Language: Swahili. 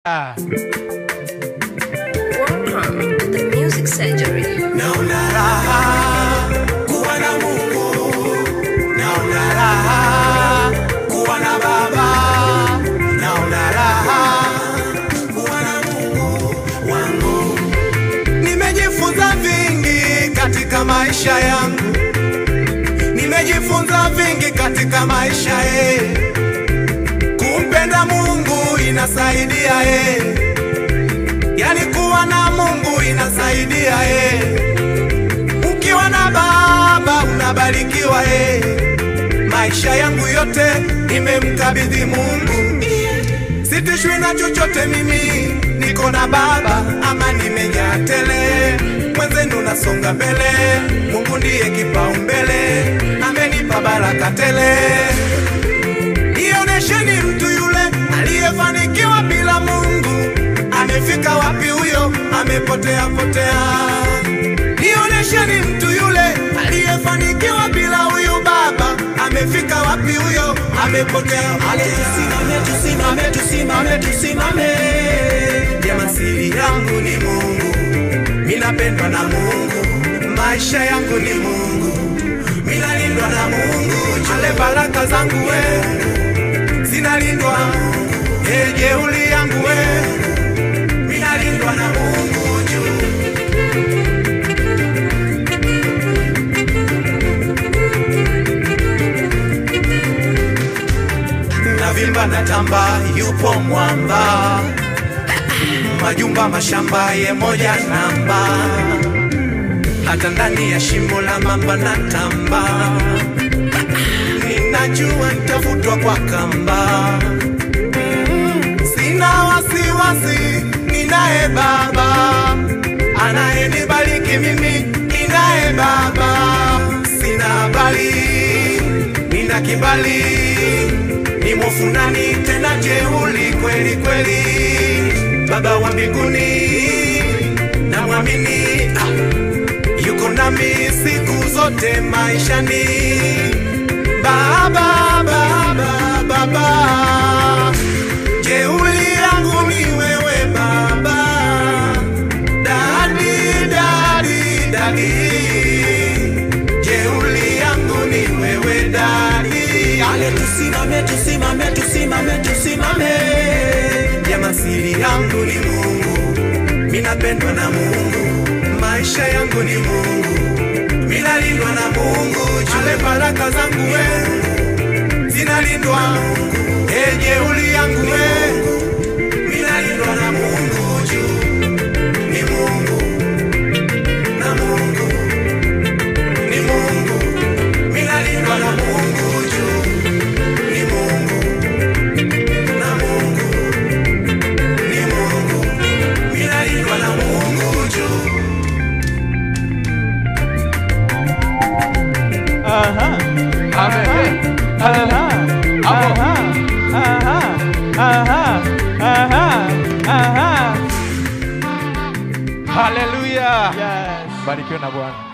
Welcome to the Music Surgery. Naona raha kuwa na Mungu, naona raha kuwa na Baba, naona raha kuwa na Mungu wangu. Nimejifunza vingi katika maisha yangu, nimejifunza vingi katika maisha ye. Kumpenda Mungu inasaidia ye, yani kuwa na Mungu inasaidia ye. Ukiwa na baba unabarikiwa ye. Maisha yangu yote nimemkabidhi Mungu, sitishwi na chochote mimi, niko na baba ama nimejaa tele. Mwenzenu nasonga mbele, Mungu ndiye kipaumbele, amenipa baraka tele. Nionyesheni mtu yule aliyefanikiwa bila Mungu, amefika wapi huyo? Amepotea potea. Nionyesheni mtu yule aliyefanikiwa bila huyu baba, amefika wapi huyo? Amepotea potea. Tusimame, tusimame, tusimame, tusimame. Jamaa, siri yangu ni Mungu, minapendwa na Mungu, maisha yangu ni Mungu, minalindwa na Mungu, ale baraka zangu we zinalindwa e, jeuli yangu we minalindwa na Mungu juu. Navimba na tamba, yupo mwamba, majumba mashamba ye moja namba, hata ndani ya shimo la mamba na tamba ninajua nitavutwa kwa kamba. Sina wasiwasi, ninaye Baba anayenibariki mimi, ninaye Baba. Sina habari, nina kibali, ni mwofunani tena jeuli kweli kweli. Baba wa mbinguni namwamini, ah, yuko nami siku zote maishani. Baba, baba, baba, jeuli yangu ni wewe baba, dadi, dadi, dadi, jeuli yangu ni wewe dadi. Ale, tusimame, tusimame, tusimame, tusimame. Jamaa, siri yangu ni Mungu, minapendwa na Mungu, maisha yangu ni Mungu minalindwa na Mungu, ale baraka zangu we zinalindwa, e jeuli yangu we minalindwa na Mungu juu ni Mungu na Mungu ni Mungu minalindwa na Mungu juu ni Mungu na Mungu ni Mungu minalindwa na Mungu juu Aha. Amen. Aha. Hapo. Aha. Aha. Aha. Aha. Haleluya. Yes. Barikiwe na Bwana.